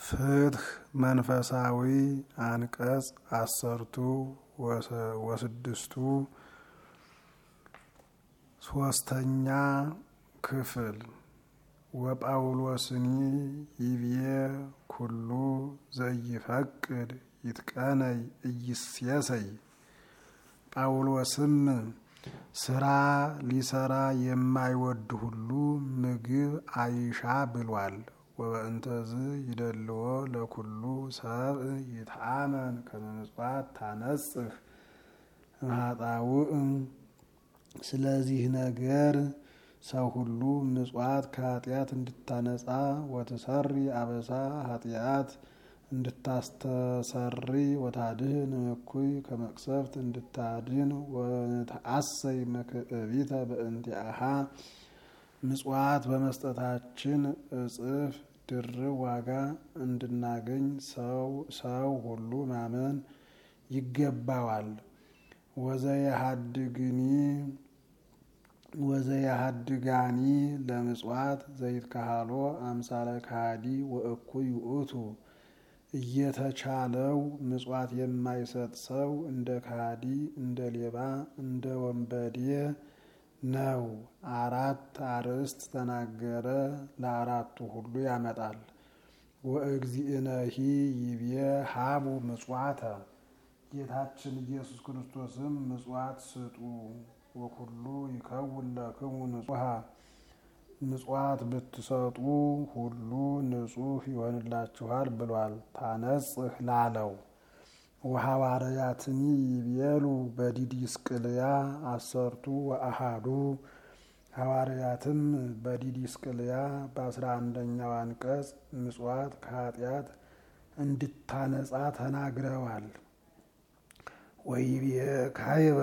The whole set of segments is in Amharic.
ፍትህ መንፈሳዊ አንቀጽ አሰርቱ ወስድስቱ ሶስተኛ ክፍል ወጳውሎስኒ ይብዬ ኩሉ ዘይፈቅድ ይትቀነይ እይሴሰይ ጳውሎስም ስራ ሊሰራ የማይወድ ሁሉ ምግብ አይሻ ብሏል። ወበእንተዝ ይደልዎ ለኩሉ ሰብእ ይትአመን ከመ ምጽዋት ታነጽህ እምኃጣውእ። ስለዚህ ነገር ሰው ሁሉ ምጽዋት ከኃጢአት እንድታነጻ ወትሰሪ አበሳ ኃጢአት እንድታስተሰሪ ወታድህን እኩይ ከመቅሰፍት እንድታድን ወተአሰይ መክእቢተ በእንቲአሃ ምጽዋት በመስጠታችን እጽፍ ድርብ ዋጋ እንድናገኝ ሰው ሁሉ ማመን ይገባዋል። ወዘየሃድግኒ ወዘየሃድጋኒ ለምጽዋት ዘይትካሃሎ አምሳለ ካሃዲ ወእኩይ ውእቱ። እየተቻለው ምጽዋት የማይሰጥ ሰው እንደ ካሃዲ፣ እንደ ሌባ፣ እንደ ወንበዴ ነው። አራት አርእስት ተናገረ፣ ለአራቱ ሁሉ ያመጣል። ወእግዚእነሂ ይብዬ ሀቡ ምጽዋተ ጌታችን ኢየሱስ ክርስቶስም ምጽዋት ስጡ ወኩሉ ይከውን ለክሙ ንጹሐ ምጽዋት ብትሰጡ ሁሉ ንጹሕ ይሆንላችኋል ብሏል። ታነጽህ ላለው ወሐዋርያትኒ ይቤሉ በዲዲስቅልያ አሰርቱ ወአሃዱ ሐዋርያትም በዲዲስቅልያ በአስራ አንደኛው አንቀጽ ምጽዋት ከኃጢአት እንድታነጻ ተናግረዋል። ወይቤ ካይበ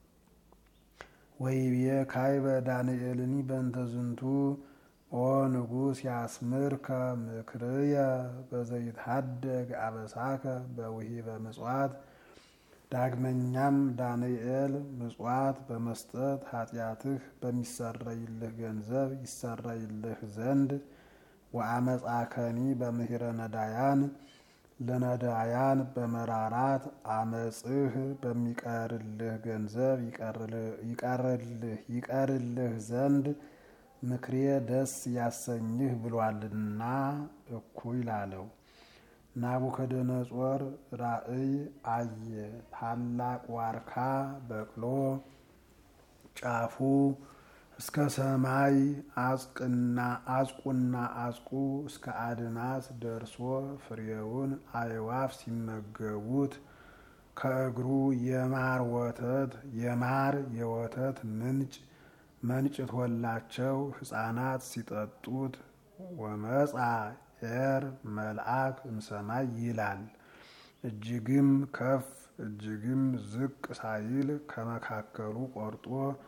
ወይቤ ካይበ ዳንኤልኒ በእንተ ዝንቱ ኦ ንጉሥ ያስምርከ ምክርየ በዘይትሃደግ አበሳከ በውሂበ ምጽዋት። ዳግመኛም ዳንኤል ምጽዋት በመስጠት ኃጢአትህ በሚሰረይልህ ገንዘብ ይሰረይልህ ዘንድ ወአመፃከኒ በምሂረ ነዳያን ለነዳያን በመራራት አመፅህ በሚቀርልህ ገንዘብ ይቀርልህ ይቀርልህ ዘንድ ምክሬ ደስ ያሰኝህ ብሏልና እኩይ ላለው። ናቡከደነጾር ራእይ አየ። ታላቅ ዋርካ በቅሎ ጫፉ እስከ ሰማይ አጽቅና አጽቁና አጽቁ እስከ አድማስ ደርሶ ፍሬውን አዕዋፍ ሲመገቡት ከእግሩ የማር ወተት የማር የወተት ምንጭ መንጭቶላቸው ሕፃናት ሲጠጡት ወመጻ ኤር መልአክ እምሰማይ ይላል። እጅግም ከፍ እጅግም ዝቅ ሳይል ከመካከሉ ቆርጦ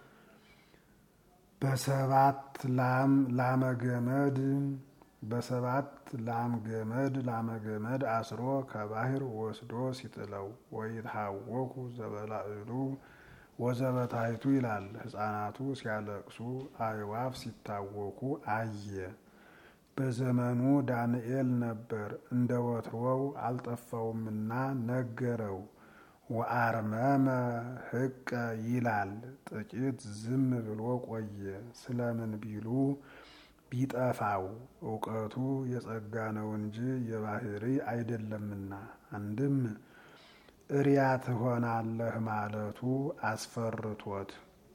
በሰባት ላም ላመገመድ በሰባት ላም ገመድ ላመገመድ አስሮ ከባህር ወስዶ ሲጥለው ወይትሃወኩ ዘበላዕሉ ወዘበታይቱ ይላል። ሕፃናቱ ሲያለቅሱ አዕዋፍ ሲታወኩ አየ። በዘመኑ ዳንኤል ነበር፣ እንደ ወትሮው አልጠፋውምና ነገረው። ወአርመመ ህቀ ይላል። ጥቂት ዝም ብሎ ቆየ። ስለምን ቢሉ ቢጠፋው እውቀቱ የጸጋ ነው እንጂ የባህሪ አይደለምና። አንድም እሪያ ትሆናለህ ማለቱ አስፈርቶት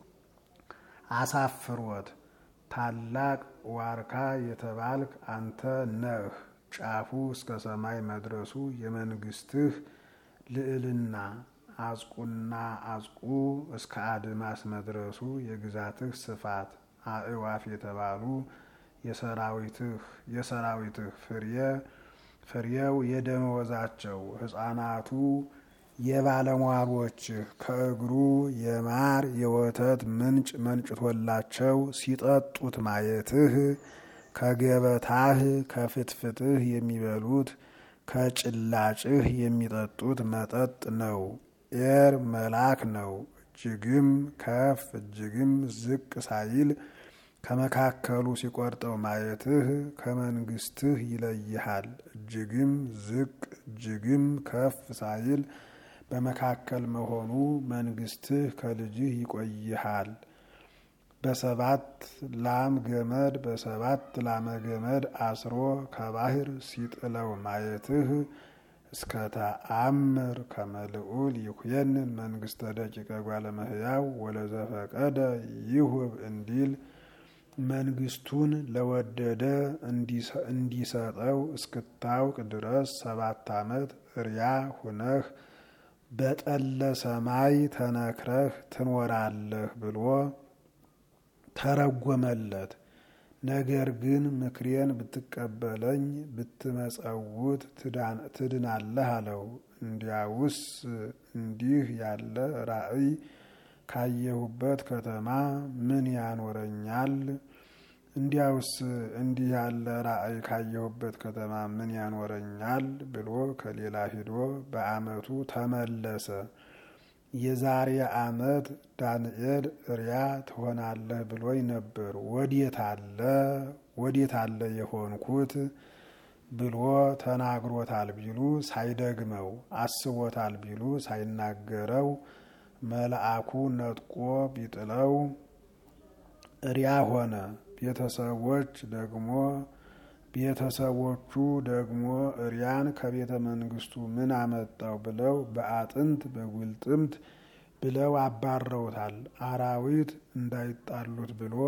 አሳፍሮት ታላቅ ዋርካ የተባልክ አንተ ነህ። ጫፉ እስከ ሰማይ መድረሱ የመንግስትህ ልዕልና፣ አጽቁና አጽቁ እስከ አድማስ መድረሱ የግዛትህ ስፋት፣ አዕዋፍ የተባሉ የሰራዊትህ ፍሬ ፍሬው የደመወዛቸው ሕፃናቱ የባለሟሎችህ ከእግሩ የማር የወተት ምንጭ መንጭቶላቸው ሲጠጡት ማየትህ ከገበታህ ከፍትፍትህ የሚበሉት ከጭላጭህ የሚጠጡት መጠጥ ነው። ኤር መልአክ ነው። እጅግም ከፍ እጅግም ዝቅ ሳይል ከመካከሉ ሲቆርጠው ማየትህ ከመንግስትህ ይለይሃል። እጅግም ዝቅ እጅግም ከፍ ሳይል በመካከል መሆኑ መንግስትህ ከልጅህ ይቆይሃል። በሰባት ላም ገመድ በሰባት ላመ ገመድ አስሮ ከባህር ሲጥለው ማየትህ እስከ ተአምር ከመልዑል ይኩየንን መንግስተ ደቂቀ ጓለመህያው ወለዘፈቀደ ይሁብ እንዲል መንግስቱን ለወደደ እንዲሰጠው እስክታውቅ ድረስ ሰባት ዓመት እርያ ሁነህ በጠለ ሰማይ ተነክረህ ትኖራለህ ብሎ ተረጎመለት። ነገር ግን ምክሬን ብትቀበለኝ ብትመጸውት ትድናለህ አለው። እንዲያውስ እንዲህ ያለ ራእይ ካየሁበት ከተማ ምን ያኖረኛል? እንዲያውስ እንዲህ ያለ ራእይ ካየሁበት ከተማ ምን ያኖረኛል ብሎ ከሌላ ሂዶ በዓመቱ ተመለሰ። የዛሬ ዓመት ዳንኤል እርያ ትሆናለህ ብሎኝ ነበር። ወዴት አለ ወዴት አለ የሆንኩት ብሎ ተናግሮታል ቢሉ ሳይደግመው አስቦታል ቢሉ ሳይናገረው መልአኩ ነጥቆ ቢጥለው እርያ ሆነ። ቤተሰቦች ደግሞ ቤተሰቦቹ ደግሞ እርያን ከቤተ መንግስቱ ምን አመጣው ብለው በአጥንት በጉልጥምት ብለው አባረውታል። አራዊት እንዳይጣሉት ብሎ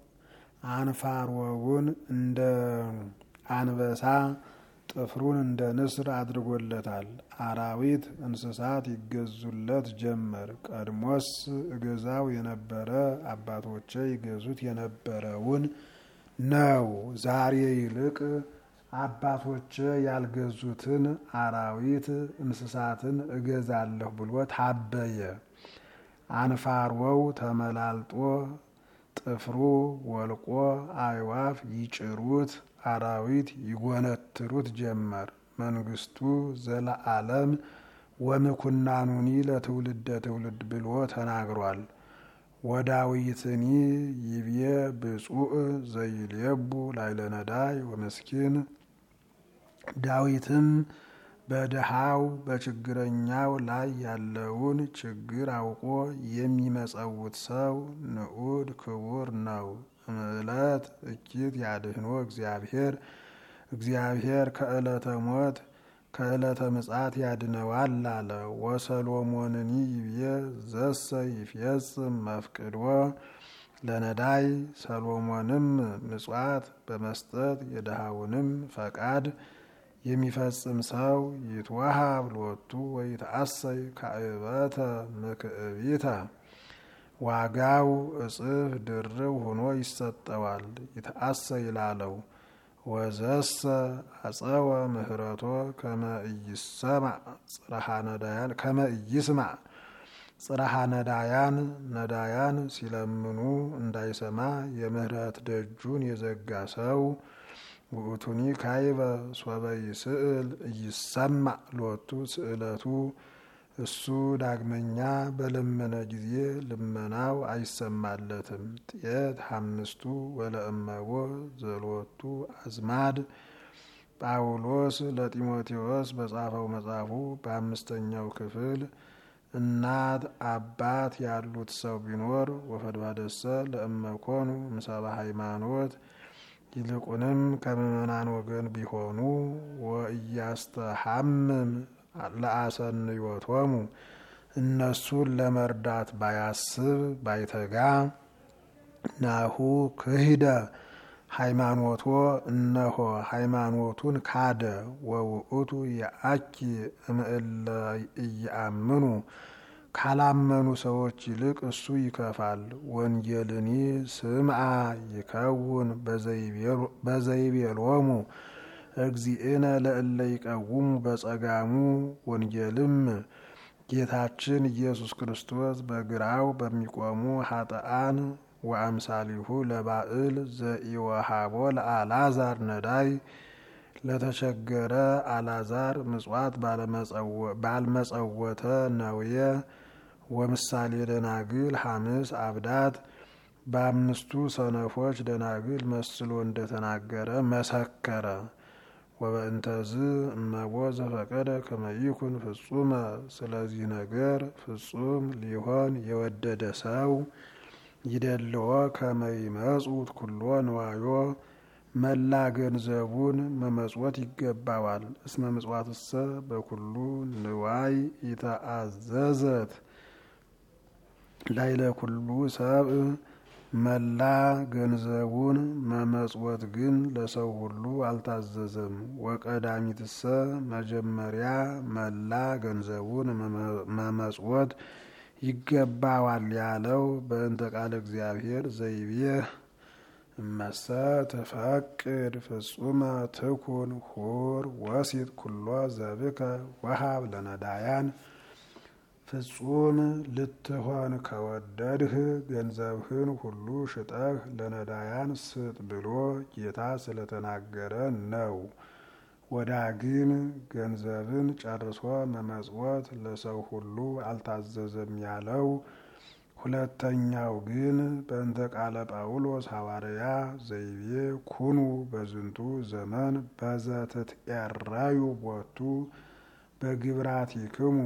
አንፋሮውን እንደ አንበሳ ጥፍሩን እንደ ንስር አድርጎለታል። አራዊት እንስሳት ይገዙለት ጀመር። ቀድሞስ እገዛው የነበረ አባቶቼ ይገዙት የነበረውን ነው። ዛሬ ይልቅ አባቶቼ ያልገዙትን አራዊት እንስሳትን እገዛለሁ ብሎ ታበየ። አንፋሮው ተመላልጦ ጥፍሩ ወልቆ አዕዋፍ ይጭሩት አራዊት ይጎነትሩት ጀመር። መንግስቱ ዘለዓለም ወምኩናኑኒ ለትውልደ ትውልድ ብሎ ተናግሯል። ወዳዊትኒ ይብዬ ብፁዕ ዘይልየቡ ላይለ ነዳይ ወመስኪን ዳዊትም በድሃው በችግረኛው ላይ ያለውን ችግር አውቆ የሚመጸውት ሰው ንዑድ ክቡር ነው። እምዕለት እኪት ያድህኖ እግዚአብሔር እግዚአብሔር ከዕለተ ሞት ከዕለተ ምጽአት ያድነዋል አለ። ወሰሎሞንኒ ይብዬ ዘሰ ይፍየጽም መፍቅዶ ለነዳይ ሰሎሞንም ምጽዋት በመስጠት የድሃውንም ፈቃድ የሚፈጽም ሰው ይትወሃብ ሎቱ ወይትአሰይ ካዕበተ ምክዕቢተ ዋጋው እጽፍ ድርብ ሆኖ ይሰጠዋል። ይትአሰይ ላለው ወዘሰ አጸወ ምህረቶ ከመ ኢይሰማዕ ጽርሐ ነዳያን ከመ ኢይስማዕ ጽርሐ ነዳያን ነዳያን ሲለምኑ እንዳይሰማ የምህረት ደጁን የዘጋ ሰው ውእቱኒ ካይበ ሶበ ይስእል ኢይሰማዕ ሎቱ ስእለቱ እሱ ዳግመኛ በለመነ ጊዜ ልመናው አይሰማለትም። ጤት ሐምስቱ ወለእመቦ ዘሎቱ አዝማድ ጳውሎስ ለጢሞቴዎስ በጻፈው መጽሐፉ በአምስተኛው ክፍል እናት አባት ያሉት ሰው ቢኖር ወፈድባደሰ ለእመኮኑ ምሰባ ሃይማኖት ይልቁንም ከምዕመናን ወገን ቢሆኑ ወእያስተሐምም ለአሰንዮቶሙ እነሱን ለመርዳት ባያስብ ባይተጋ ናሁ ክሂደ ሃይማኖቶ እነሆ ሃይማኖቱን ካደ። ወውእቱ የአኪ እምእለ እያምኑ ካላመኑ ሰዎች ይልቅ እሱ ይከፋል። ወንጌልኒ ስምዓ ይከውን በዘይቤሎሙ እግዚእነ ለእለ ይቀውሙ በጸጋሙ ወንጌልም ጌታችን ኢየሱስ ክርስቶስ በግራው በሚቆሙ ሀጥአን ወአምሳሊሁ ለባእል ዘኢወሃቦ ለአልዓዛር ነዳይ ለተቸገረ አልዓዛር ምጽዋት ባልመጸወተ ነውየ ወምሳሌ ደናግል ሐምስ አብዳት በአምስቱ ሰነፎች ደናግል መስሎ እንደተናገረ መሰከረ። ወበእንተዝ እመቦ ዘፈቀደ ከመይኩን ፍጹመ ስለዚህ ነገር ፍጹም ሊሆን የወደደ ሰው ይደልዎ ከመይመጹት ኩሎ ንዋዮ መላ ገንዘቡን መመጽወት ይገባዋል። እስመ ምጽዋትሰ በኩሉ ንዋይ ኢተአዘዘት ላይለ ኩሉ ሰብ መላ ገንዘቡን መመጽወት ግን ለሰው ሁሉ አልታዘዘም። ወቀዳሚትሰ መጀመሪያ መላ ገንዘቡን መመጽወት ይገባዋል ያለው በእንተ ቃለ እግዚአብሔር ዘይቤ እመሰ ትፈቅድ ፍጹመ ትኩን ሁር ወሲት ኩሎ ዘብከ ወሃብ ለነዳያን ፍጹም ልትሆን ከወደድህ ገንዘብህን ሁሉ ሽጠህ ለነዳያን ስጥ ብሎ ጌታ ስለተናገረ ነው። ወዳግም ገንዘብን ጨርሶ መመጽወት ለሰው ሁሉ አልታዘዘም ያለው ሁለተኛው ግን በእንተ ቃለ ጳውሎስ ሐዋርያ ዘይቤ ኩኑ በዝንቱ ዘመን በዘትትኤረዩ ቦቱ በግብራቲክሙ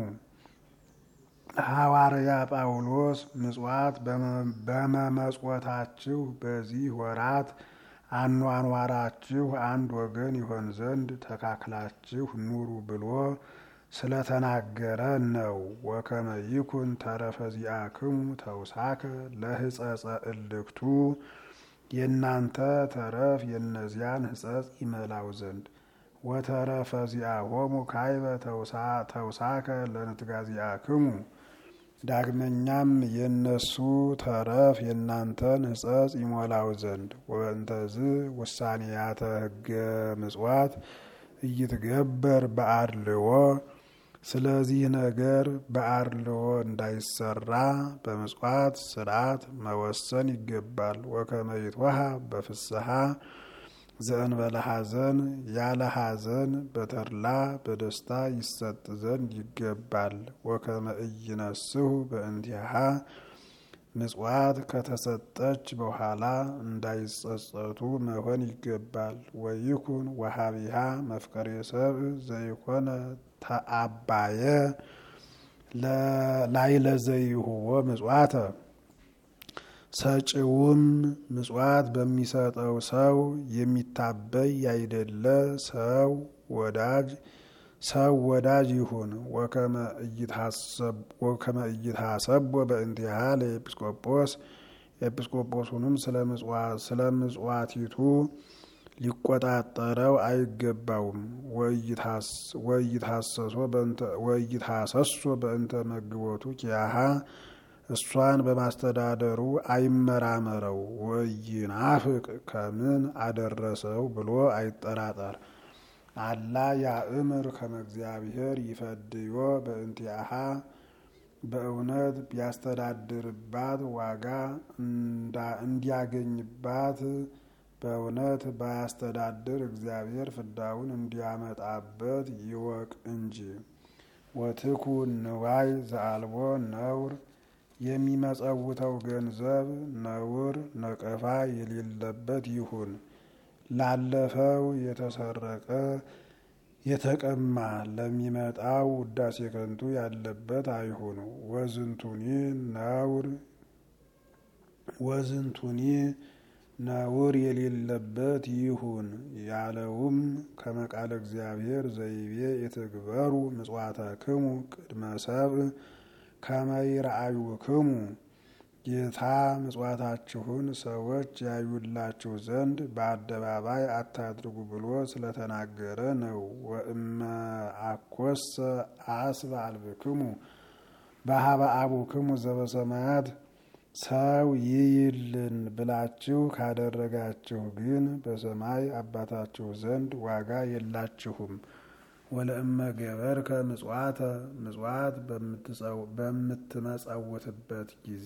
ሐዋርያ ጳውሎስ ምጽዋት በመመጽወታችሁ በዚህ ወራት አኗኗራችሁ አንድ ወገን ይሆን ዘንድ ተካክላችሁ ኑሩ ብሎ ስለተናገረ ነው። ወከመ ይኩን ተረፈ ዚአክሙ ተውሳከ ለሕጸጸ እልክቱ የእናንተ ተረፍ የእነዚያን ሕጸጽ ይመላው ዘንድ ወተረፈ ዚአሆሙ ካይበ ተውሳከ ለንትጋ ዚአክሙ ዳግመኛም የእነሱ ተረፍ የእናንተን ሕጸጽ ይሞላው ዘንድ ወበእንተዝ ውሳኔያተ ሕገ ምጽዋት እይትገበር በአድልዎ ስለዚህ ነገር በአድልዎ እንዳይሰራ በምጽዋት ስርዓት መወሰን ይገባል። ወከመ ይትወሃብ በፍስሐ ዘእንበለ ሐዘን ያለ ሐዘን በተድላ በደስታ ይሰጥ ዘንድ ይገባል። ወከመ ኢይነስሑ በእንቲአሃ ምጽዋት ከተሰጠች በኋላ እንዳይጸጸቱ መሆን ይገባል። ወይኩን ወሃቢሃ መፍቀሬ ሰብእ ዘይኮነ ተአባየ ላይለ ዘይሁቦ ምጽዋተ ሰጪውም ምጽዋት በሚሰጠው ሰው የሚታበይ ያይደለ ሰው ወዳጅ ሰው ወዳጅ ይሁን። ወከመ ኢይትሐሰቦ በእንቲአሃ ለኤጲስቆጶስ ኤጲስቆጶሱንም ስለ ምጽዋቲቱ ሊቆጣጠረው አይገባውም። ወኢይትሐሰሶ በእንተ መግቦቱ ኪያሃ እሷን በማስተዳደሩ አይመራመረው። ወኢይናፍቅ ከምን አደረሰው ብሎ አይጠራጠር። አላ ያእምር ከመ እግዚአብሔር ይፈድዮ በእንቲአሃ በእውነት ቢያስተዳድርባት ዋጋ እንዲያገኝባት በእውነት ባያስተዳድር እግዚአብሔር ፍዳውን እንዲያመጣበት ይወቅ እንጂ። ወትኩን ንዋይ ዘአልቦ ነውር የሚመጸውተው ገንዘብ ነውር ነቀፋ የሌለበት ይሁን። ላለፈው የተሰረቀ የተቀማ ለሚመጣው ውዳሴ ከንቱ ያለበት አይሁን። ወዝንቱኒ ነውር ወዝንቱኒ ነውር የሌለበት ይሁን ያለውም ከመቃለ እግዚአብሔር ዘይቤ የተግበሩ ምጽዋተክሙ ቅድመ ሰብእ ከመ ይርአዩክሙ ጌታ ምጽዋታችሁን ሰዎች ያዩላችሁ ዘንድ በአደባባይ አታድርጉ ብሎ ስለተናገረ ነው። ወእመ አኮሰ አስበ አልብክሙ በሀበ አቡክሙ ዘበሰማያት ሰው ይይልን ብላችሁ ካደረጋችሁ ግን በሰማይ አባታችሁ ዘንድ ዋጋ የላችሁም። ወለእመ ገበርከ ምጽዋተ ምጽዋት በምትመጸውትበት ጊዜ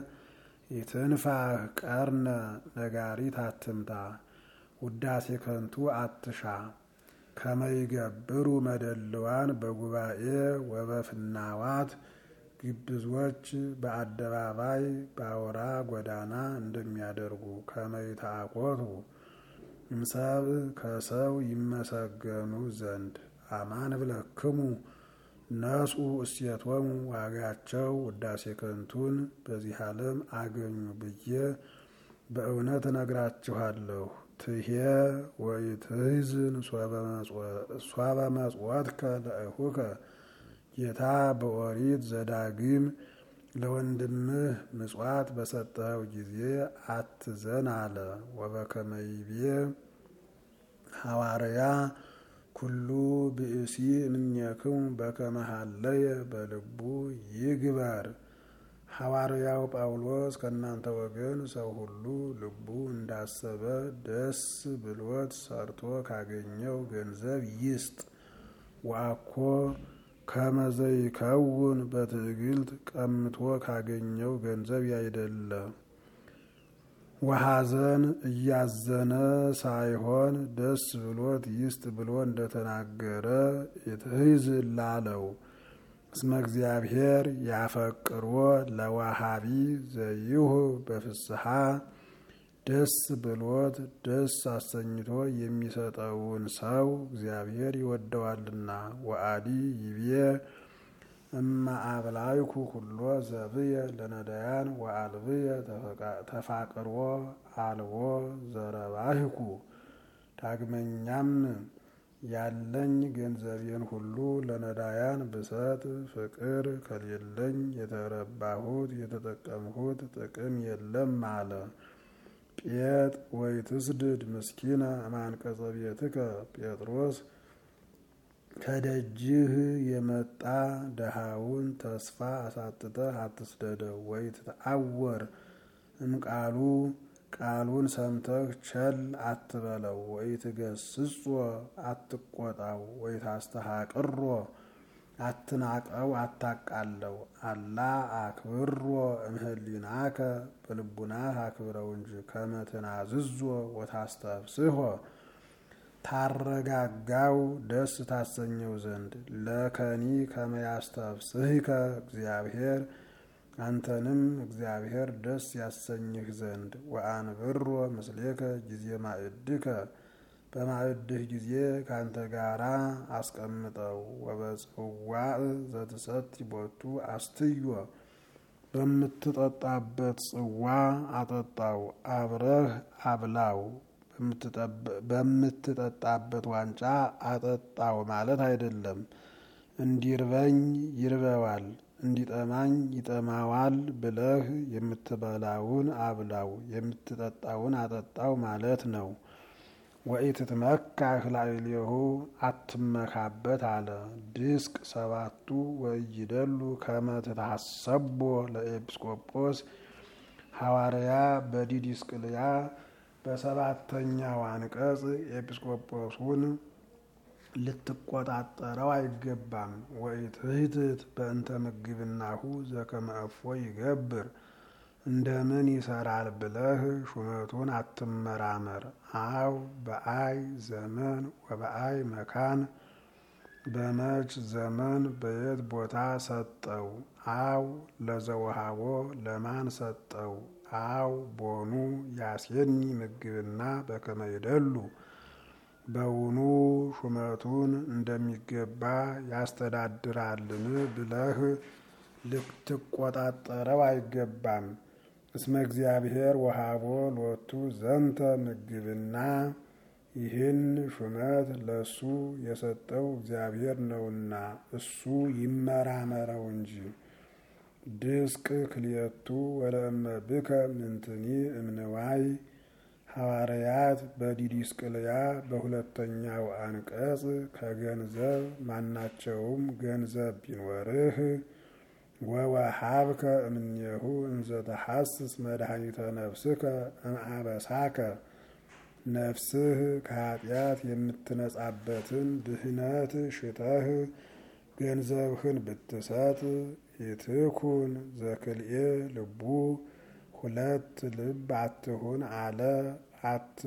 የትንፋህ ቀርነ ነጋሪት አትምታ፣ ውዳሴ ከንቱ አትሻ። ከመይገብሩ መደልዋን በጉባኤ ወበፍናዋት ግብዞች በአደባባይ በአውራ ጎዳና እንደሚያደርጉ ከመይታቆቱ እምሰብ ከሰው ይመሰገኑ ዘንድ አማን ብለክሙ ነጹ እሴቶሙ ዋጋቸው ውዳሴ ከንቱን በዚህ ዓለም አገኙ ብዬ በእውነት እነግራችኋለሁ። ትሄ ወኢትሕዝን ሶበ መጽወትከ ለእኹከ ጌታ በኦሪት ዘዳግም ለወንድምህ ምጽዋት በሰጠኸው ጊዜ አትዘን አለ። ወበከመ ይቤ ሐዋርያ ኩሉ ብእሲ እምኔክሙ በከመ ሀለየ በልቡ ይግበር። ሐዋርያው ጳውሎስ ከእናንተ ወገን ሰው ሁሉ ልቡ እንዳሰበ ደስ ብሎት ሰርቶ ካገኘው ገንዘብ ይስጥ። ወአኮ ከመዘይከውን በትዕግልት ቀምቶ ካገኘው ገንዘብ ያይደለ ወሐዘን እያዘነ ሳይሆን ደስ ብሎት ይስጥ ብሎ እንደተናገረ ኢትሕዝ ላለው እስመ እግዚአብሔር ያፈቅሮ ለዋሃቢ ዘይሁ በፍስሐ ደስ ብሎት ደስ አሰኝቶ የሚሰጠውን ሰው እግዚአብሔር ይወደዋልና። ወአዲ ይቤ እማ አብላይኩ ኩሎ ዘብየ ለነዳያን ወአልብየ ተፋቅሮ አልቦ ዘረባህኩ። ዳግመኛም ያለኝ ገንዘቤን ሁሉ ለነዳያን ብሰጥ ፍቅር ከሌለኝ የተረባሁት የተጠቀምሁት ጥቅም የለም አለ። ጴጥ ወይትስድድ ምስኪነ እማንቀጸ ቤትከ ጴጥሮስ ከደጅህ የመጣ ደሃውን ተስፋ አሳጥተህ አትስደደው። ወይ ትተአወር እምቃሉ ቃሉን ሰምተህ ቸል አትበለው። ወይ ትገስጾ አትቆጣው። ወይ ታስተሃቅሮ አትናቀው አታቃለው። አላ አክብሮ እምህሊናከ በልቡናህ አክብረው እንጂ ከመትናዝዞ ወታስተብስሖ ታረጋጋው ደስ ታሰኘው ዘንድ ለከኒ ከመያስተብስህከ እግዚአብሔር አንተንም እግዚአብሔር ደስ ያሰኝህ ዘንድ ወአንብሮ ምስሌከ ጊዜ ማዕድከ በማዕድህ ጊዜ ካንተ ጋራ አስቀምጠው። ወበጽዋዕ ዘትሰቲ ቦቱ አስትዮ በምትጠጣበት ጽዋ አጠጣው፣ አብረህ አብላው። በምትጠጣበት ዋንጫ አጠጣው ማለት አይደለም። እንዲርበኝ ይርበዋል፣ እንዲጠማኝ ይጠማዋል ብለህ የምትበላውን አብላው፣ የምትጠጣውን አጠጣው ማለት ነው። ወኢትትመካህ ላዕሌሁ አትመካበት አለ። ድስቅ ሰባቱ ወይደሉ ከመ ትታሰቦ ለኤጲስቆጶስ ሐዋርያ በዲዲስቅልያ በሰባተኛው አንቀጽ ኤጲስቆጶሱን ልትቆጣጠረው አይገባም። ወኢትህትት በእንተ ምግብናሁ ዘከመ እፎ ይገብር እንደምን ይሰራል ብለህ ሹመቱን አትመራመር። አው በአይ ዘመን ወበአይ መካን በመች ዘመን በየት ቦታ ሰጠው። አው ለዘወሃቦ ለማን ሰጠው። አው ቦኑ ያሴኒ ምግብና በከመ ይደሉ በውኑ ሹመቱን እንደሚገባ ያስተዳድራልን ብለህ ልትቆጣጠረው አይገባም። እስመ እግዚአብሔር ወሃቦ ሎቱ ዘንተ ምግብና ይህን ሹመት ለሱ የሰጠው እግዚአብሔር ነውና እሱ ይመራመረው እንጂ። ድስቅ ክልኤቱ ወለእመ ብከ ምንትኒ እምንዋይ ሐዋርያት በዲዲስቅልያ በሁለተኛው አንቀጽ ከገንዘብ ማናቸውም ገንዘብ ቢኖርህ ወወሃብከ እምኔሁ እንዘ ተሐስስ መድኃኒተ ነፍስከ እምአበሳከ ነፍስህ ከኃጢአት የምትነጻበትን ድህነት ሽተህ ገንዘብህን ብትሰጥ ይትኩን ዘክልኤ ልቡ ሁለት ልብ አትሁን አለ አት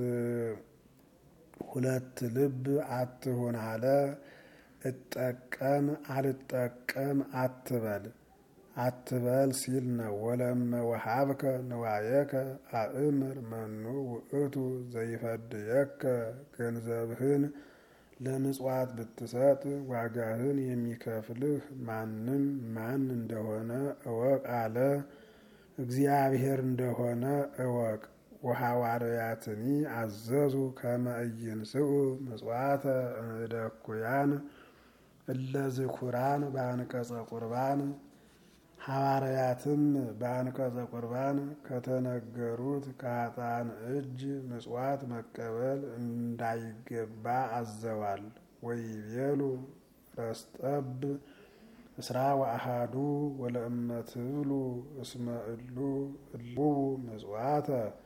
ሁለት ልብ አትሁን አለ እጠቀም አልጠቀም አትበል። አትበል ሲል ነው። ወለመ ወሃብከ ንዋየከ አእምር መኑ ውእቱ ዘይፈድየከ ገንዘብህን ለምጽዋት ብትሰጥ ዋጋህን የሚከፍልህ ማንም ማን እንደሆነ እወቅ አለ። እግዚአብሔር እንደሆነ እወቅ። ወሐዋርያትኒ አዘዙ ከመ ኢይንስኡ ምጽዋተ እምእደኩያን እለ ዝኩራን በአንቀጸ ቁርባን ሐዋርያትም በአንቀጸ ቁርባን ከተነገሩት ከኃጥአን እጅ ምጽዋት መቀበል እንዳይገባ አዘዋል። ወይቤሉ ረስጠብ እስራ ወአሃዱ ወለእመ ትብሉ እስመ እሉ እልው ምጽዋተ።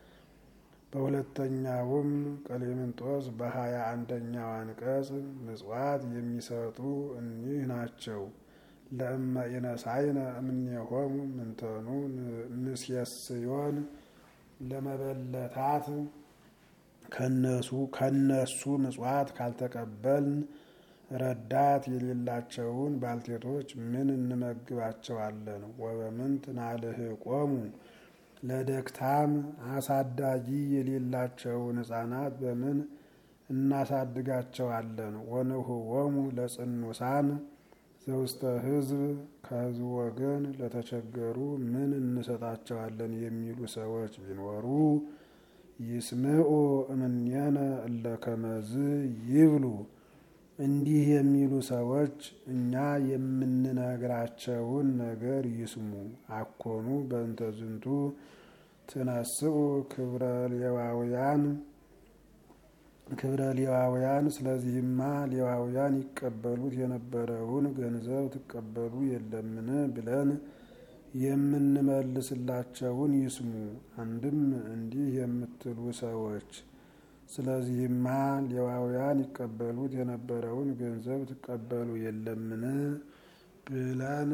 በሁለተኛውም ቀሌምንጦስ በሀያ አንደኛው አንቀጽ ምጽዋት የሚሰጡ እኒህ ናቸው። ለእመ ኢነሳይነ እምኔሆሙ ምንተኑ ንስየስዮን ለመበለታት ከነሱ ከነሱ ምጽዋት ካልተቀበልን ረዳት የሌላቸውን ባልቴቶች ምን እንመግባቸዋለን? ወበምንት ናልህቆሙ ለደክታም አሳዳጊ የሌላቸውን ሕፃናት በምን እናሳድጋቸዋለን? ወንህዎሙ ለጽኑሳን ዘውስተ ሕዝብ ከሕዝብ ወገን ለተቸገሩ ምን እንሰጣቸዋለን? የሚሉ ሰዎች ቢኖሩ ይስምዑ እምኔነ እለ ከመዝ ይብሉ። እንዲህ የሚሉ ሰዎች እኛ የምንነግራቸውን ነገር ይስሙ። አኮኑ በእንተ ዝንቱ ትነስኡ ክብረ ሌዋውያን ክብረ ሌዋውያን። ስለዚህማ ሌዋውያን ይቀበሉት የነበረውን ገንዘብ ትቀበሉ የለምን ብለን የምንመልስላቸውን ይስሙ። አንድም እንዲህ የምትሉ ሰዎች ስለዚህማ ሌዋውያን ይቀበሉት የነበረውን ገንዘብ ትቀበሉ የለምን ብለን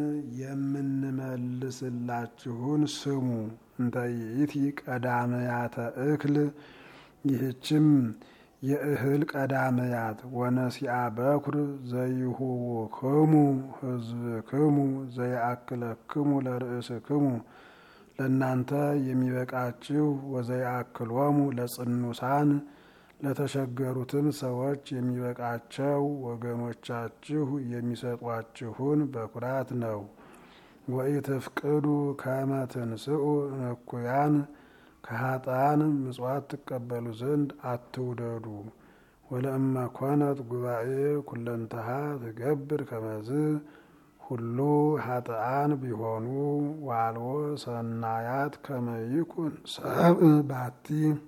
የምንመልስላችሁን ስሙ። እንተ ይእቲ ቀዳመያተ እክል ይህችም የእህል ቀዳመያት ወነሲአ በኩር ዘይሁውክሙ ሕዝብክሙ ዘይአክለክሙ ለርእስክሙ ለእናንተ የሚበቃችሁ ወዘይአክሎሙ ለጽኑሳን ለተቸገሩትም ሰዎች የሚበቃቸው ወገኖቻችሁ የሚሰጧችሁን በኩራት ነው። ወኢትፍቅዱ ከመ ትንስኡ እኩያን ከኃጥአን ምጽዋት ትቀበሉ ዘንድ አትውደዱ። ወለእመ ኮነት ጉባኤ ኩለንተሃ ትገብር ከመዝ ሁሉ ኃጥአን ቢሆኑ ዋልዎ ሰናያት ከመይኩን ሰብ ባቲ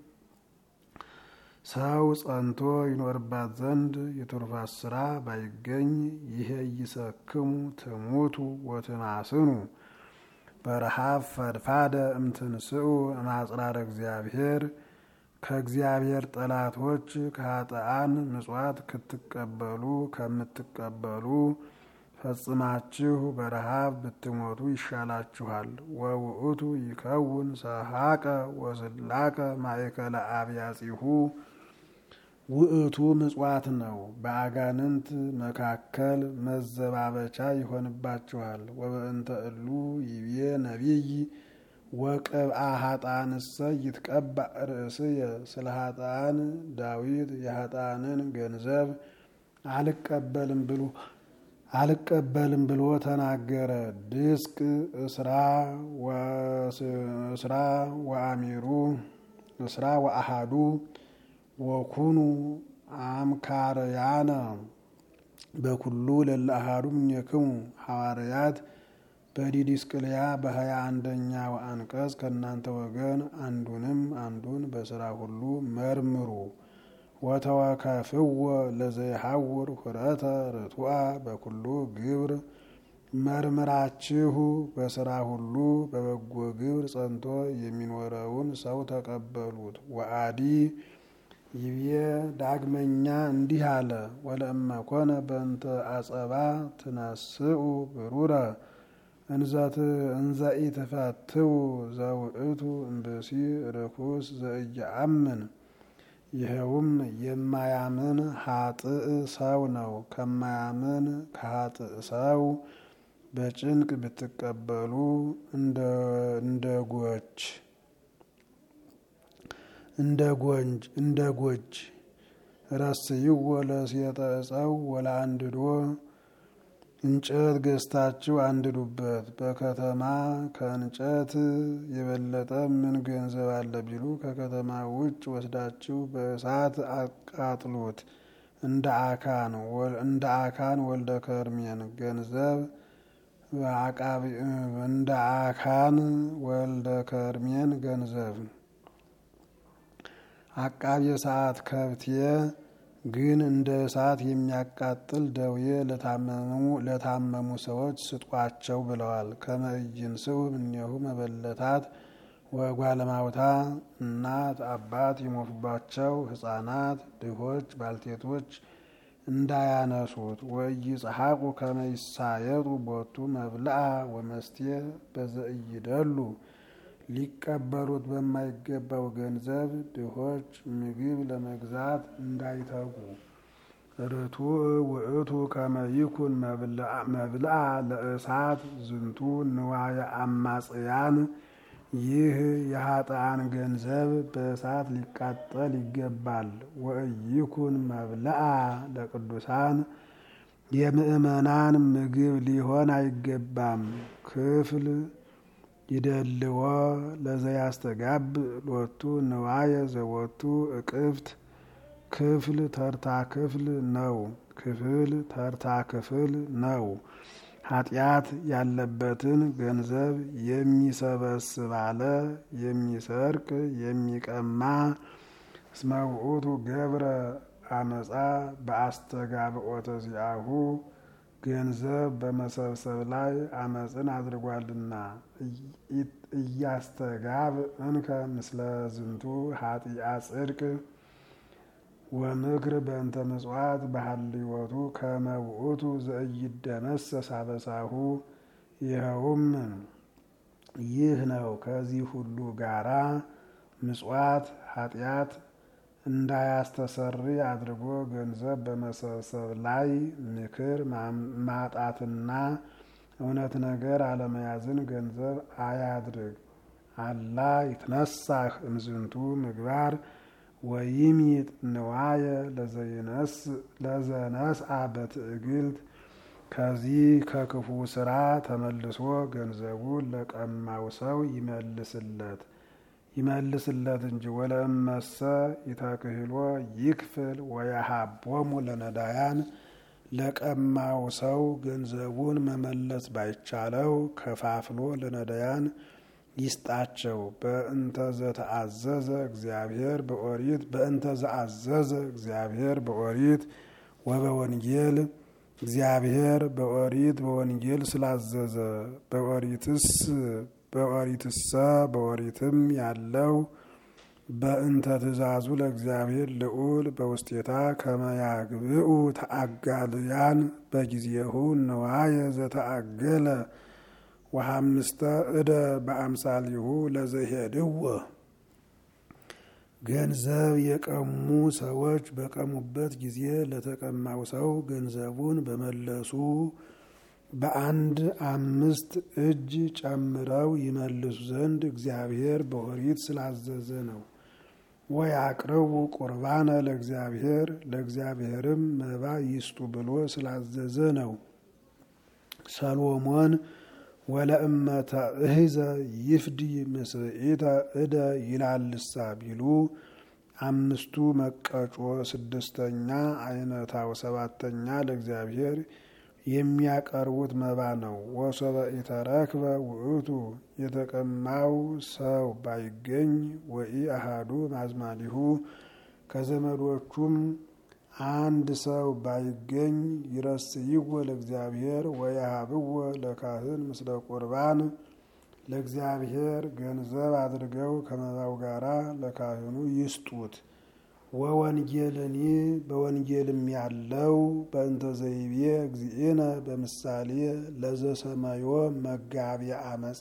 ሰው ጸንቶ ይኖርባት ዘንድ የትሩፋት ስራ ባይገኝ ይሄ ይሰክሙ ትሙቱ ወትማስኑ በረሃብ ፈድፋደ እምትንስኡ እማጽራረ እግዚአብሔር ከእግዚአብሔር ጠላቶች ከኃጥአን ምጽዋት ክትቀበሉ ከምትቀበሉ ፈጽማችሁ በረሃብ ብትሞቱ ይሻላችኋል። ወውእቱ ይከውን ሰሐቀ ወስላቀ ማእከለ አብያጺሁ ውእቱ ምጽዋት ነው። በአጋንንት መካከል መዘባበቻ ይሆንባችኋል። ወበእንተ እሉ ይቤ ነቢይ ወቅብአ ኃጥአንሰ ይትቀባእ ርእስየ ስለ ኃጥአን ዳዊት የኃጥአንን ገንዘብ አልቀበልም ብሎ አልቀበልም ብሎ ተናገረ። ድስቅ እስራ ወአሚሩ እስራ ወአሃዱ ወኩኑ አምካርያነ በኩሉ ለለ አሃዱ እምኔክሙ ሐዋርያት በዲዲስቅልያ በሀያ አንደኛው አንቀጽ ከእናንተ ወገን አንዱንም አንዱን በስራ ሁሉ መርምሩ። ወተወከፍዎ ለዘይሐውር ሁረተ ርቱዐ በኩሉ ግብር መርምራችሁ በስራ ሁሉ በበጎ ግብር ጸንቶ የሚኖረውን ሰው ተቀበሉት። ወአዲ ይብዬ ዳግመኛ እንዲህ አለ። ወለእመ ኮነ በእንተ አጸባ ትነስኡ ብሩረ እንዘ ኢትፈትው ዘውእቱ እምብእሲ ርኩስ ዘኢየአምን ይኸውም የማያምን ሀጥእ ሰው ነው። ከማያምን ከሀጥእ ሰው በጭንቅ ብትቀበሉ እንደ ጎች እንደ ጎንጅ እንደ ጎጅ ረስይዎ ለሴጠ ዕፀው ወለአንድዶ እንጨት ገዝታችሁ አንድዱበት። በከተማ ከእንጨት የበለጠ ምን ገንዘብ አለ ቢሉ ከከተማ ውጭ ወስዳችሁ በእሳት አቃጥሉት። እንደ አካን እንደ አካን ወልደ ከርሜን ገንዘብ እንደ አካን ወልደ ከርሜን ገንዘብ አቃቤ ሰዓት ከብቴ ግን እንደ እሳት የሚያቃጥል ደዌ ለታመሙ ሰዎች ስጧቸው ብለዋል። ከመእይን ስው እኒሁ መበለታት ወጓለማውታ እናት አባት ይሞቱባቸው ሕፃናት ድሆች ባልቴቶች እንዳያነሱት ወኢይጽሐቁ ከመ ይሳየጡ ቦቱ መብልአ ወመስቴ በዘእይደሉ ሊቀበሉት በማይገባው ገንዘብ ድሆች ምግብ ለመግዛት እንዳይተጉ። ርቱዕ ውእቱ ከመ ይኩን መብልአ ለእሳት ዝንቱ ንዋየ አማጽያን ይህ የኃጥአን ገንዘብ በእሳት ሊቃጠል ይገባል። ወኢይኩን መብልአ ለቅዱሳን የምእመናን ምግብ ሊሆን አይገባም። ክፍል ይደልዎ ለዘያስተጋብ ሎቱ ንዋየ ዘወቱ እቅፍት ክፍል ተርታ ክፍል ነው። ክፍል ተርታ ክፍል ነው። ኃጢአት ያለበትን ገንዘብ የሚሰበስብ አለ የሚሰርቅ የሚቀማ እስመ ውእቱ ገብረ አመፃ በአስተጋብኦተ ዚአሁ ገንዘብ በመሰብሰብ ላይ አመፅን አድርጓልና። እያስተጋብ እንከ ምስለ ዝንቱ ኃጢአ ጽድቅ ወምክር በእንተ ምጽዋት ባህልዮቱ ከመ ውእቱ ዘኢይደመሰስ አበሳሁ። ይኸውም ይህ ነው። ከዚህ ሁሉ ጋራ ምጽዋት ኃጢአት እንዳያስተሰሪ አድርጎ ገንዘብ በመሰብሰብ ላይ ምክር ማጣትና እውነት ነገር አለመያዝን ገንዘብ አያድርግ። አላ ይትነሳህ እምዝንቱ ምግባር ወይሚጥ ንዋየ ለዘነስአ በትዕግልት ከዚህ ከክፉ ስራ ተመልሶ ገንዘቡን ለቀማው ሰው ይመልስለት ይመልስለት እንጂ ወለእመሰ ይተክህሎ ይክፍል ወያሃቦሙ ለነዳያን ለቀማው ሰው ገንዘቡን መመለስ ባይቻለው ከፋፍሎ ለነዳያን ይስጣቸው። በእንተ ዘተአዘዘ እግዚአብሔር በኦሪት በእንተ ዘአዘዘ እግዚአብሔር በኦሪት ወበወንጌል እግዚአብሔር በኦሪት በወንጌል ስላዘዘ በኦሪትስ በኦሪትሰ በኦሪትም ያለው በእንተ ትእዛዙ ለእግዚአብሔር ልዑል በውስቴታ ከመያግብኡ ተአጋልያን በጊዜሁ ነዋየ ዘተአገለ ወሐምስተ እደ በአምሳሊሁ ለዘሄድዎ ገንዘብ የቀሙ ሰዎች በቀሙበት ጊዜ ለተቀማው ሰው ገንዘቡን በመለሱ በአንድ አምስት እጅ ጨምረው ይመልሱ ዘንድ እግዚአብሔር በኦሪት ስላዘዘ ነው። ወያቅርቡ ቁርባነ ለእግዚአብሔር ለእግዚአብሔርም መባ ይስጡ ብሎ ስላዘዘ ነው። ሰሎሞን ወለእመተ እህዘ ይፍዲ ምስኢተ እደ ይላልሳ ቢሉ አምስቱ መቀጮ ስድስተኛ አይነታው ሰባተኛ ለእግዚአብሔር የሚያቀርቡት መባ ነው። ወሶበ ኢተረክበ ውእቱ የተቀማው ሰው ባይገኝ ወኢ አሃዱ ማዝማሊሁ ከዘመዶቹም አንድ ሰው ባይገኝ ይረስይዎ ለእግዚአብሔር ወየሃብዎ ለካህን ምስለ ቁርባን ለእግዚአብሔር ገንዘብ አድርገው ከመባው ጋራ ለካህኑ ይስጡት። ወወንጌልኒ በወንጌልም ያለው በእንተ ዘይቤ እግዚእነ በምሳሌ ለዘሰመዮ መጋቢ አመፃ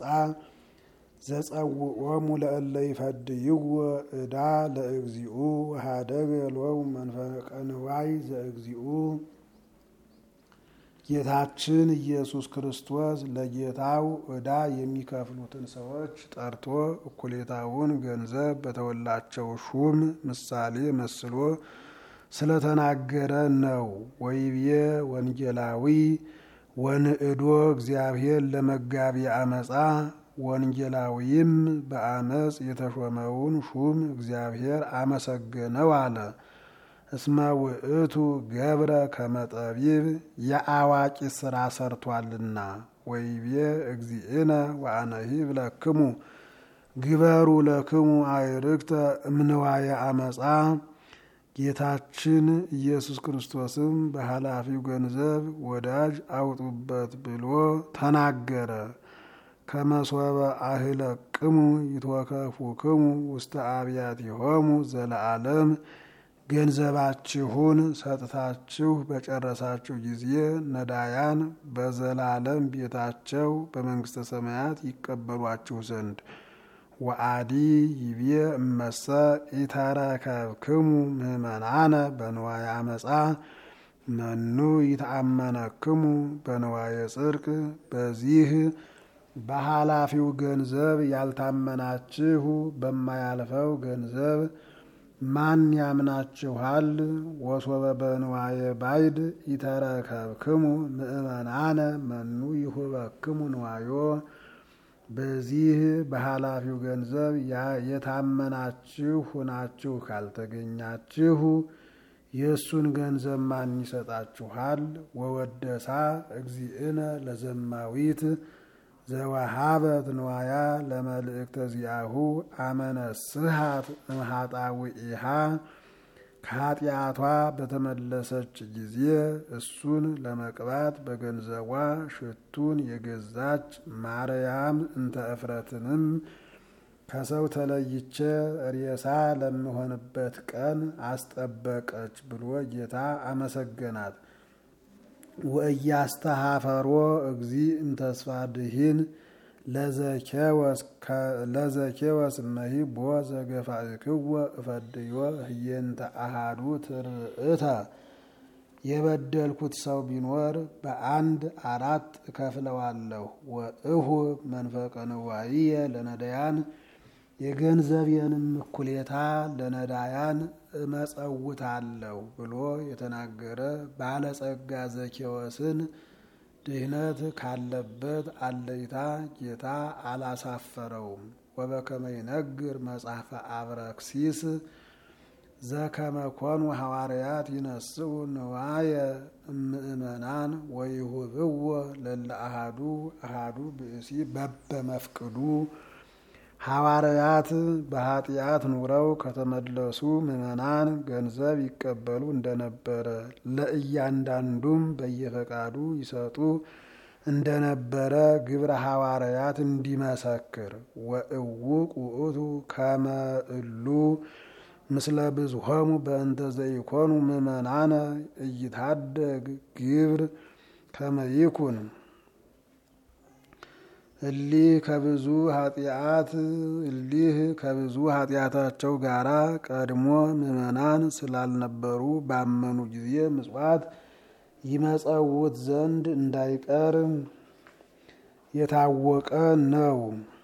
ዘጸውዖሙ ለእለ ይፈድይዎ ዕዳ ለእግዚኡ ሃደገ ሎሙ መንፈቀ ንዋይ ዘእግዚኡ ጌታችን ኢየሱስ ክርስቶስ ለጌታው ዕዳ የሚከፍሉትን ሰዎች ጠርቶ እኩሌታውን ገንዘብ በተወላቸው ሹም ምሳሌ መስሎ ስለተናገረ ነው። ወይቤ ወንጌላዊ ወንዕዶ እግዚአብሔር ለመጋቢ አመፃ ወንጌላዊም በአመፅ የተሾመውን ሹም እግዚአብሔር አመሰገነው አለ። እስመ ውእቱ ገብረ ከመጠቢብ የአዋቂ ስራ ሰርቷልና። ወይቤ እግዚእነ ወአነሂብ ለክሙ ግበሩ ለክሙ አይርክተ እምንዋየ አመፃ ጌታችን ኢየሱስ ክርስቶስም በኃላፊው ገንዘብ ወዳጅ አውጡበት ብሎ ተናገረ። ከመሶበ አህለቅሙ ይትወከፉክሙ ውስተ አብያቲሆሙ ዘለዓለም ገንዘባችሁን ሰጥታችሁ በጨረሳችሁ ጊዜ ነዳያን በዘላለም ቤታቸው በመንግስተ ሰማያት ይቀበሏችሁ ዘንድ ወአዲ ይቤ እመሰ ኢተረከብክሙ ምህመናነ በንዋየ አመፃ መኑ ይተአመነክሙ በንዋየ ጽድቅ በዚህ በኃላፊው ገንዘብ ያልታመናችሁ በማያልፈው ገንዘብ ማን ያምናችኋል? ወሶበ በንዋየ ባይድ ኢተረከብክሙ ምእመናነ መኑ ይሁበክሙ ንዋዮ በዚህ በኃላፊው ገንዘብ የታመናችሁ ሁናችሁ ካልተገኛችሁ የእሱን ገንዘብ ማን ይሰጣችኋል? ወወደሳ እግዚእነ ለዘማዊት ዘወሃበት ንዋያ ለመልእክተ ዚአሁ አመነስሃት እምኃጣውኢሃ ከኃጢአቷ በተመለሰች ጊዜ እሱን ለመቅባት በገንዘቧ ሽቱን የገዛች ማርያም እንተ እፍረትንም ከሰው ተለይቼ ሬሳ ለምሆንበት ቀን አስጠበቀች ብሎ ጌታ አመሰገናት። ወእያስተሃፈሮ እግዚ እምተስፋ ድሂን ለዘኬወስ እመሂ ቦ ዘገፋእክዎ እፈድዮ ህየንተ አሃዱ ትርእተ የበደልኩት ሰው ቢኖር በአንድ አራት እከፍለዋለሁ። ወእሁ መንፈቀ ንዋይየ ለነዳያን የገንዘቤንም እኩሌታ ለነዳያን እመጸውታለሁ ብሎ የተናገረ ባለጸጋ ዘኬወስን ድህነት ካለበት አለይታ ጌታ አላሳፈረውም። ወበከመ ይነግር መጽሐፈ አብረክሲስ ዘከመ ኮኑ ሐዋርያት ይነስኡ ንዋየ እምእመናን ወይሁብዎ ለለ አሃዱ አሃዱ ብእሲ በበመፍቅዱ ሐዋርያት በኃጢአት ኑረው ከተመለሱ ምዕመናን ገንዘብ ይቀበሉ እንደነበረ ለእያንዳንዱም በየፈቃዱ ይሰጡ እንደነበረ ግብረ ሐዋርያት እንዲመሰክር ወእውቅ ውእቱ ከመ እሉ ምስለ ብዙሆሙ በእንተ ዘይኮኑ ምዕመናነ እይታደግ ግብር ከመ ይኩን እሊህ ከብዙ ኃጢአት እሊህ ከብዙ ኃጢአታቸው ጋራ ቀድሞ ምዕመናን ስላልነበሩ ባመኑ ጊዜ ምጽዋት ይመጸውት ዘንድ እንዳይቀር የታወቀ ነው።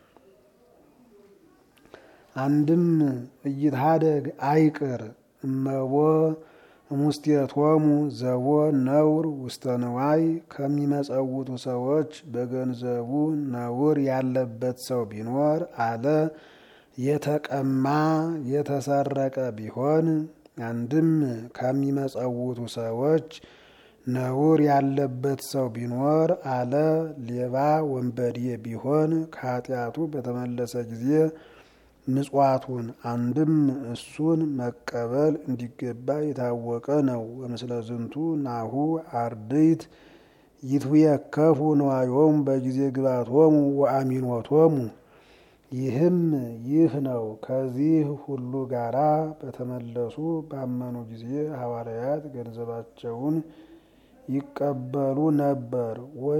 አንድም እይትሃደግ አይቅር እመቦ እሙስቴቶሙ ዘቦ ነውር ውስተ ንዋይ ከሚመጸውቱ ሰዎች በገንዘቡ ነውር ያለበት ሰው ቢኖር አለ የተቀማ የተሰረቀ ቢሆን አንድም ከሚመጸውቱ ሰዎች ነውር ያለበት ሰው ቢኖር አለ ሌባ ወንበዴ ቢሆን ከኃጢአቱ በተመለሰ ጊዜ ምጽዋቱን አንድም እሱን መቀበል እንዲገባ የታወቀ ነው። ወምስለ ዝንቱ ናሁ አርድእት ይትውየከፉ ንዋዮሙ በጊዜ ግባቶሙ ወአሚኖቶሙ። ይህም ይህ ነው። ከዚህ ሁሉ ጋራ በተመለሱ ባመኑ ጊዜ ሐዋርያት ገንዘባቸውን ይቀበሉ ነበር።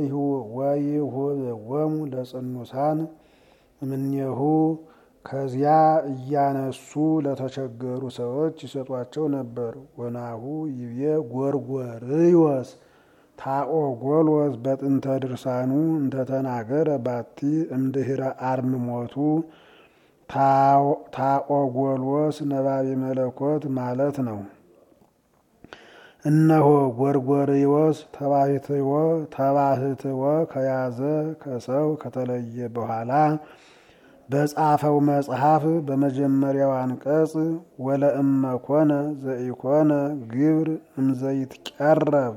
ወይሁብዎሙ ለጽኑሳን እምኔሁ ከዚያ እያነሱ ለተቸገሩ ሰዎች ይሰጧቸው ነበር። ወናሁ ይቤ ጎርጎርዮስ ታኦጎሎስ በጥንተ ድርሳኑ እንተተናገረ ባቲ እምድህረ አርምሞቱ ታኦጎሎስ ነባቤ መለኮት ማለት ነው። እነሆ ጎርጎርዮስ ተባህትዎ ተባህትዎ ከያዘ ከሰው ከተለየ በኋላ በጻፈው መጽሐፍ በመጀመሪያው አንቀጽ ወለእመ ኮነ ዘኢኮነ ግብር እምዘይትቀረብ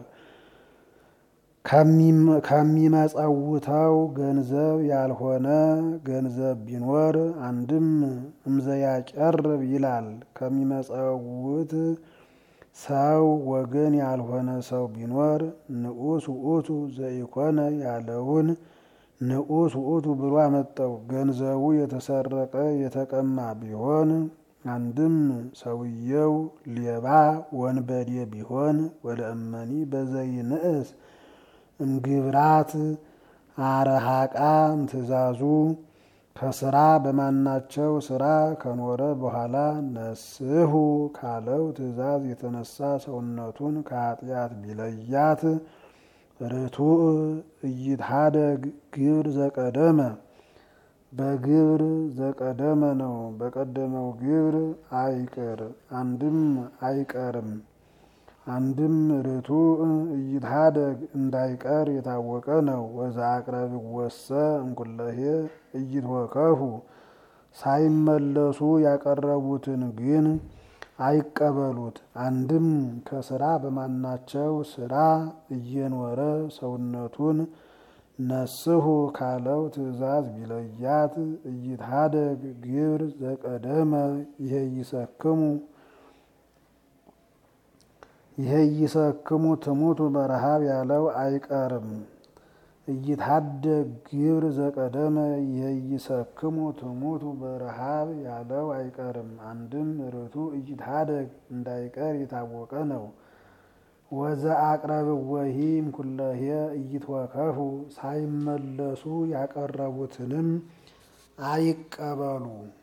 ከሚመጸውተው ገንዘብ ያልሆነ ገንዘብ ቢኖር አንድም እምዘያቀርብ ይላል። ከሚመጸውት ሰው ወገን ያልሆነ ሰው ቢኖር ንዑስ ውእቱ ዘኢኮነ ያለውን ንዑስ ውእቱ ብሎ አመጣው። ገንዘቡ የተሰረቀ የተቀማ ቢሆን አንድም ሰውየው ሌባ ወንበዴ ቢሆን ወለእመኒ በዘይንእስ እምግብራት አረሃቃ እምትእዛዙ ከስራ በማናቸው ስራ ከኖረ በኋላ ነስሑ ካለው ትእዛዝ የተነሳ ሰውነቱን ከኃጢአት ቢለያት ርቱዕ እይትሃደግ ግብር ዘቀደመ በግብር ዘቀደመ ነው። በቀደመው ግብር አይቅር አንድም አይቀርም። አንድም ርቱዕ እይትሃደግ እንዳይቀር የታወቀ ነው። ወዛ አቅረብ ወሰ እንኩለሄ እይትወከፉ ሳይመለሱ ያቀረቡትን ግን አይቀበሉት። አንድም ከስራ በማናቸው ስራ እየኖረ ሰውነቱን ነስሑ ካለው ትእዛዝ ቢለያት እይትሃደግ ግብር ዘቀደመ ይሄ ይሰክሙ ይሄ ይሰክሙ ትሙቱ በረሃብ ያለው አይቀርም። እይትሃደግ ግብር ዘቀደመ ይሄ ይሰክሙ ትሙቱ በረሃብ ያለው አይቀርም። አንድም ርቱዕ እይትሃደግ እንዳይቀር የታወቀ ነው። ወዘ አቅረብ ወሂም ኩለሄ እይትወከፉ ሳይመለሱ ያቀረቡትንም አይቀበሉ።